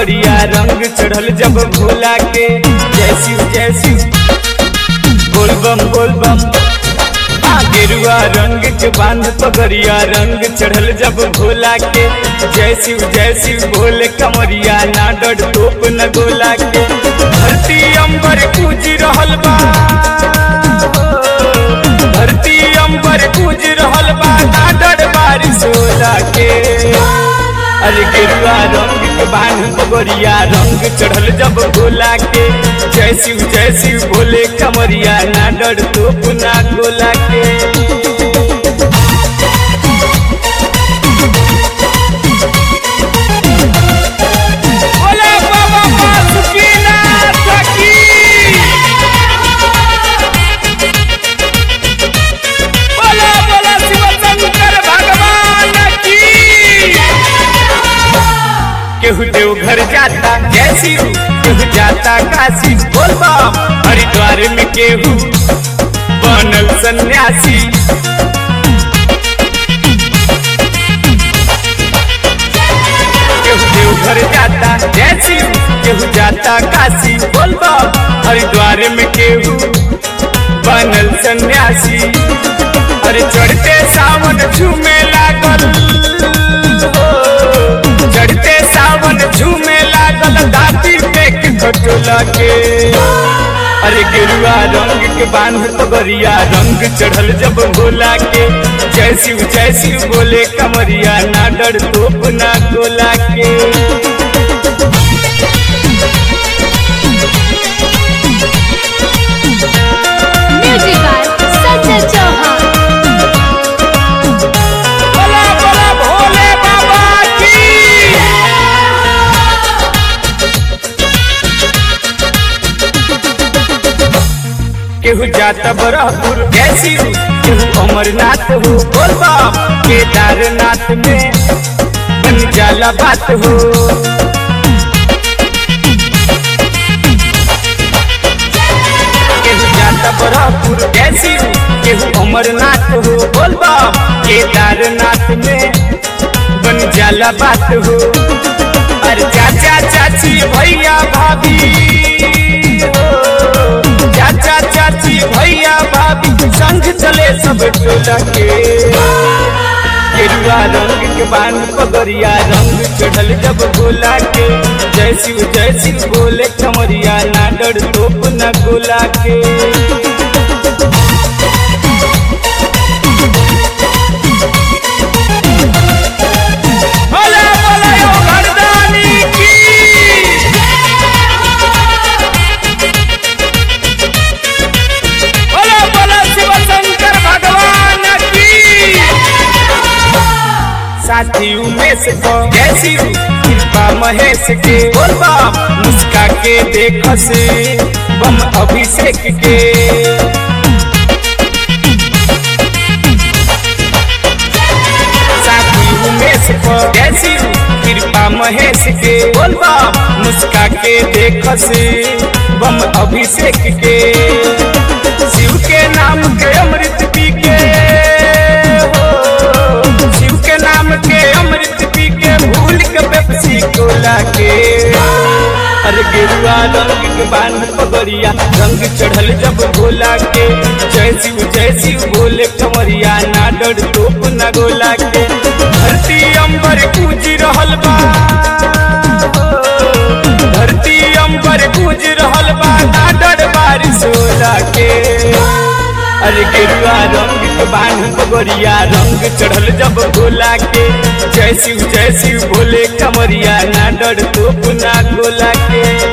पगड़िया रंग चढ़ल जब भोला के जय शिव जय शिव बोल बम बोल बम आ गेरुआ रंग के बांध पगड़िया रंग चढ़ल जब भोला के जय शिव जय शिव भोले कमरिया ना डर टोप न गोला के धरती अंबर पूज रहल बा धरती अंबर पूज रहल बा ना डर बारिश होला के अरे गेरुआ रंग के बांध पगड़िया रंग चढ़ल जब गोला के जय शिव जय शिव भोले कमरिया ना डर टोप ना गोला के बोला बाबा बासुकीनाथ की बोला बोला शिव शंकर भगवान की केहू देवघर जाता जय शिव केहू जाता काशी बोल बम हरिद्वार में केहू बनल सन्यासी केहू देवघर जाता जय शिव केहू जाता काशी बोल बम हरिद्वार में केहू बनल सन्यासी अरे चढ़ते सावन झूमे लागल हो चढ़ते सावन झूमे लागल दाती पे के खटोला के अरे गेरुआ रंग के बांध पगरिया रंग चढ़ल जब भोला के जय शिव जय शिव बोले कमरिया ना डर तोप ना गोला के म्यूजिक बाय संजय चौहान बोला बोला भोले बाबा की केहू जाता बरहपुर जय शिव केहू अमरनाथ हो बोल बम केदारनाथ में बन जाला बात हो केहू जाता बरहपुर जय शिव केहू अमरनाथ हो बोल बम केदारनाथ में बन जाला बात हो अरे चाचा चाची भैया भाभी हो चाचा चाची भैया भाभी संग चले सब टोला के गेरुआ रंग के बांध पगड़िया रंग चढ़ल जब गोला के जय शिव जय शिव बोले कमरिया ना डर टोप ना गोला के बोला बोला यो घरदानी की बोला बोला शिव शंकर भगवान की साथी उमेश को जय शिव कृपा महेश के बोल बम मुस्का के देख से बम अभिषेक के साथी उमेश को जय शिव कृपा महेश के बोल बम मुस्का के देख से बम अभिषेक के शिव के नाम के अमृत पी के हो शिव के नाम के अमृत पी के भूल के पेप्सी कोला के अरे गेरुआ रंग के बांध पगड़िया रंग चढ़ल जब भोला के जय शिव जय शिव बोले कमरिया ना डर टोप ना गोला के धरती अंबर पूज रहल बा धरती अंबर पूज रहल बा ना डर बारिश होला के अरे गेरुआ रंग के बांध पगड़िया रंग चढ़ल जब गोला के जय शिव जय शिव बोले कमरिया ना डर तोप ना गोला के